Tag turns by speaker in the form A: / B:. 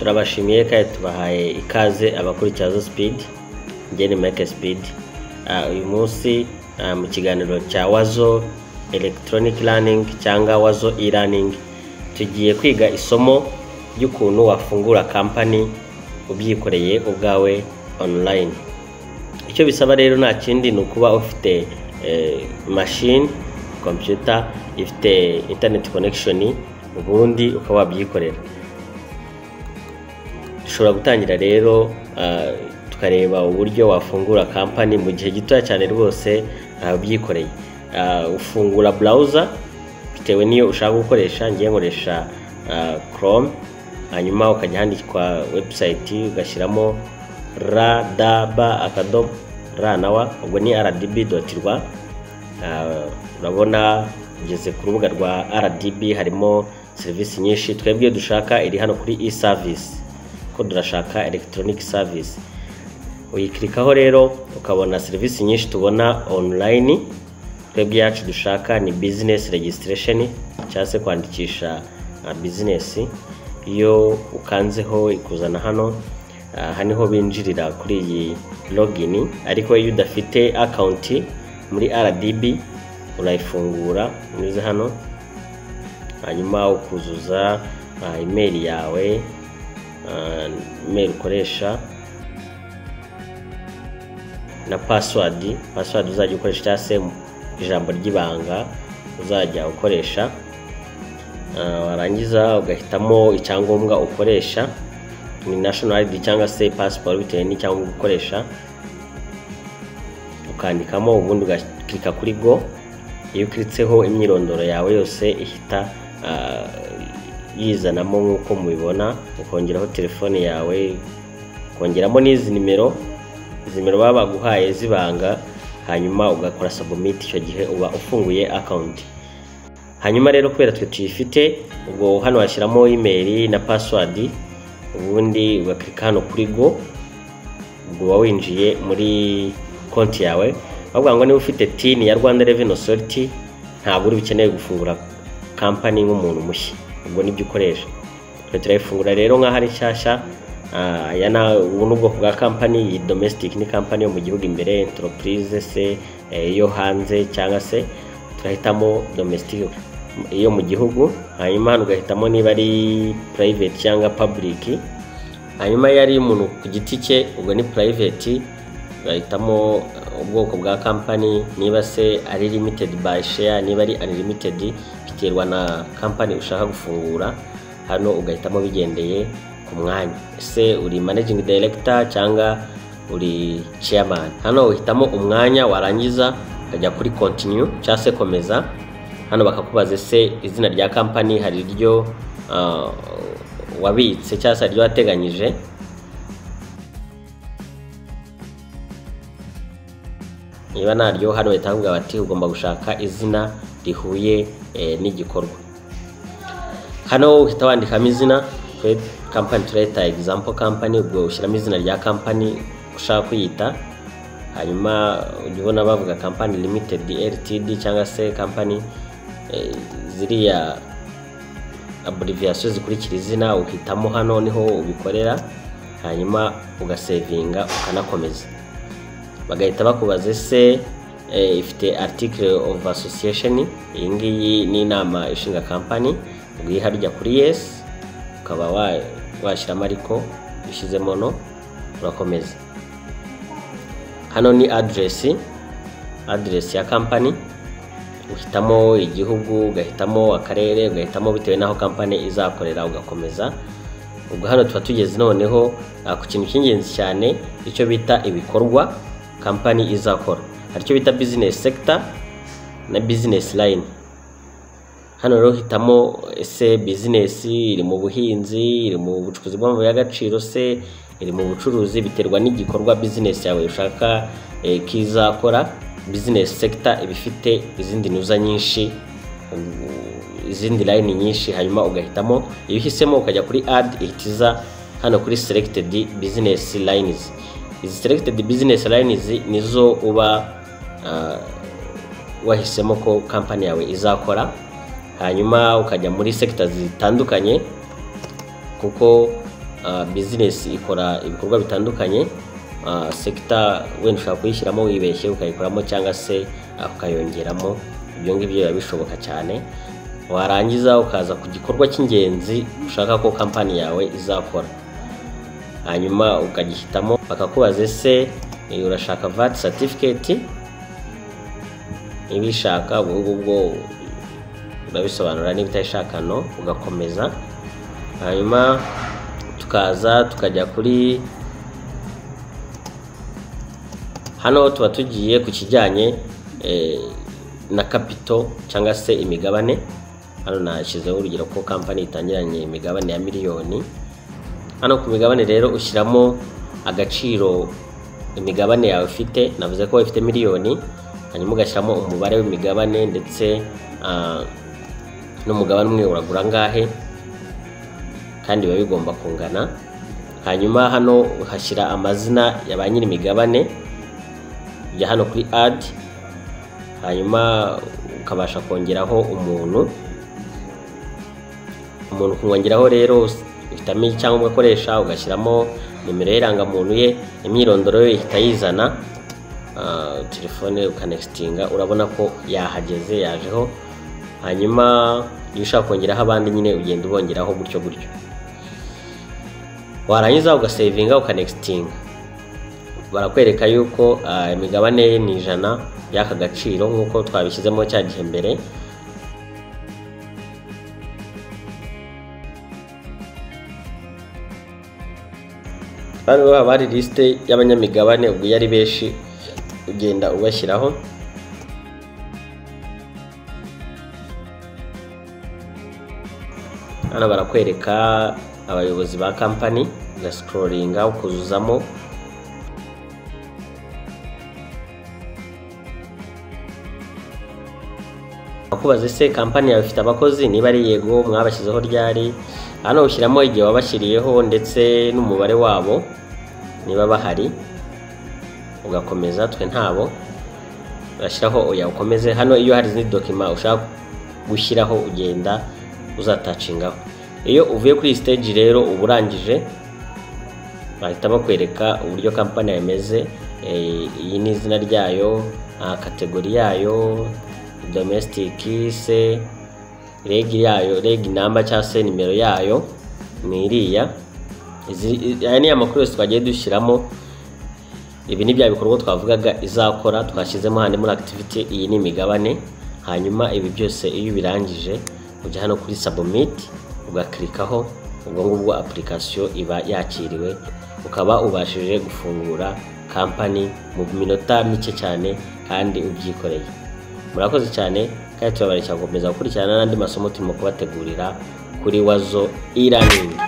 A: turabashimiye kandi tubahaye ikaze abakurikira zo sipidi ngeni meke sipidi uyu munsi ah, mu kiganiro cya wazo elegitoroniki raningi cyangwa wazo i raningi tugiye kwiga isomo ry'ukuntu wafungura kampani ubyikoreye ubwawe onulayini icyo bisaba rero nta kindi ni ukuba ufite eh, mashini kompiyuta ifite interineti konekishoni ubundi ukaba wabyikorera dushobora gutangira rero ah, tukareba uburyo wafungura kampani mu gihe gitoya cyane rwose ah, ubyikoreye Ah, ufungura burawuza bitewe n'iyo ushaka gukoresha ngiye nkoresha chrome hanyuma ukajya handikwa webusayiti ugashyiramo rdb akadomo r na wa ubwo ni rdb doti rwa Ah, urabona ugeze ku rubuga rwa rdb harimo serivisi nyinshi twebwe iyo dushaka iri hano kuri e service ko durashaka electronic service uyikirikaho rero ukabona serivisi nyinshi tubona online twebwe yacu dushaka ni business registration cyangwa se kwandikisha uh, business iyo ukanzeho ikuzana hano uh, aha niho binjirira kuri iyi login ariko iyo udafite account muri rdb urayifungura unyuze hano hanyuma ukuzuza uh, email yawe uh, email ukoresha na password password uzajya ukoresha cyangwa se ijambo ry'ibanga uzajya ukoresha Ah, warangiza ugahitamo icyangombwa ukoresha ni national id cyangwa se passport bitewe n'icyangombwa ukoresha ukandikamo ubundi ugakirika kuri go iyo ukiritseho imyirondoro yawe yose ihita ah, yizanamo nk'uko mubibona ukongeraho telefone yawe ukongeramo n'izi nimero izi nimero baba baguhaye z'ibanga hanyuma ugakora submit icyo gihe uba ufunguye akawunti hanyuma rero kubera twe tuyifite ubwo hano washyiramo email na password ubundi ugakirika hano kuri go ubwo uba winjiye muri konti yawe bavuga ngo niba ufite tin ya rwanda revenue authority ntabwo uri bukeneye gufungura kampani nk'umuntu mushya ubwo nibyo ukoresha twe turayifungura rero nk'aho ari nshyashya ah, aya ni ubu ni ubwoko bwa kampani iyi domestic ni kampani yo mu gihugu imbere enteropurize se eh, iyo hanze cyangwa se turahitamo domestic iyo mu gihugu hanyuma hano ugahitamo niba ari private cyangwa public hanyuma iyo ari umuntu ku giti cye ubwo ni private ugahitamo eh, ubwoko bwa kampani niba se ari limited by share niba ari unlimited biterwa na kampani ushaka gufungura hano ugahitamo bigendeye ku mwanya ese uri managing director cyangwa uri chairman hano uhitamo umwanya warangiza ukajya kuri continue cyangwa se komeza hano bakakubaza ese izina rya kampani hari iryo ah, wabitse cyangwa se hari iryo wateganyije niba naryo hano bahita bakubwira bati ugomba gushaka izina rihuye eh, n'igikorwa hano uhita wandikamo izina twe kampani turahita egizampo kampani ubwo ushyiramo izina rya kampani ushaka kuyita hanyuma ujya ubona bavuga kampani limitedi eritidi cyangwa se kampani eh, ziriya aburiviyasiyo zikurikira izina uhitamo hano niho ubikorera hanyuma ugasevinga ukanakomeza bagahita bakubaza ese eh, ifite article of association iyi ngiyi ni inama ishinga kampani ubwiha rujya kuri yes ukaba wa- washyiramo ariko ushyizemo no urakomeza hano ni address address ya kampani uhitamo igihugu ugahitamo akarere ugahitamo bitewe n'aho kampani izakorera ugakomeza ubwo hano tuba tugeze noneho ah, ku kintu cy'ingenzi cyane icyo bita ibikorwa kampani izakora hari icyo bita business sector na business line hano rero hitamo ese bizinesi iri mu buhinzi iri mu bucukuzi bw'amabuye y'agaciro se iri mu bucuruzi biterwa n'igikorwa bizinesi yawe ushaka eh, ko izakora bizinesi sekita iba ifite izindi ntuza nyinshi u- izindi layini nyinshi hanyuma ugahitamo iyo uhisemo ukajya kuri adi ihita iza hano kuri seregitedi bizinesi layinizi izi seregitedi bizinesi layinizi nizo uba ah, wahisemo ko kampani yawe izakora hanyuma ukajya muri sekita zitandukanye kuko ah, business ikora ibikorwa bitandukanye ah, sector wenda ushobora kuyishyiramo wibeshye ukayikoramo cyangwa se ah, ukayongeramo ibyo ngibyo biba bishoboka cyane warangiza ukaza ku gikorwa cy'ingenzi ushaka ko kampani yawe izakora hanyuma ukagihitamo bakakubaza ese eh, urashaka VAT certificate niba ishaka ubwo ngubwo urabisobanura niba utayishaka no ugakomeza hanyuma tukaza tukajya kuri hano tuba tugiye ku kijyanye eh, na kapito cyangwa se imigabane hano nashyizeho urugero ko kampani itangiranye imigabane ya miliyoni hano ku migabane rero ushyiramo agaciro imigabane yawe ufite navuze ko ifite miliyoni hanyuma ugashyiramo umubare w'imigabane ndetse ah, n'umugabane umwe uragura angahe kandi biba bigomba kungana hanyuma hano uhashyira amazina ya ba nyir'imigabane ujya hano kuri adi hanyuma ukabasha kongeraho umuntu umuntu kumwongeraho rero uhitamo icyangombwa akoresha ugashyiramo nimero y'irangamuntu ye imyirondoro ye ihita yizana ah, telefone ukanegisitinga urabona ko yahageze yajeho hanyuma iyo ushaka kongeraho abandi nyine ugenda ubongeraho gutyo gutyo warangiza ugasevinga ukanegisitinga barakwereka yuko ah, imigabane ye ni ijana y'aka gaciro nk'uko twabishyizemo cya gihe mbere bano baba bari lisite y'abanyamigabane ubwo iyo ari benshi ugenda ubashyiraho hano barakwereka abayobozi ba kampani ugasikororinga ukuzuzamo akubaza ese kampani yawe ifite abakozi niba ari yego mwabashyizeho ryari hano ushyiramo igihe wabashyiriyeho ndetse n'umubare wabo niba bahari ugakomeza twe ntabo ugashyiraho oya ukomeze hano iyo hari izindi dokima ushaka gushyiraho ugenda uzatacingaho iyo uvuye kuri iyi stage rero uba urangije bahita bakwereka uburyo kampani yawe imeze eh, iyi ni izina ryayo ah, kategori yayo domestic se reg yayo reg namba cyangwa se nimero yayo ni iriya Izi- i- aya ni amakuru yose twagiye dushyiramo ibi ni bya bikorwa twavugaga izakora twashyizemo handi muri activity iyi ni imigabane hanyuma ibi byose iyo ubirangije ujya hano kuri submit ugakirikaho ubwo ngubwo application iba yakiriwe ukaba ubashije gufungura kampani mu minota mike cyane kandi ubyikoreye murakoze cyane kandi turabareka gukomeza gukurikirana n'andi masomo turimo kubategurira kuri wazo e-learning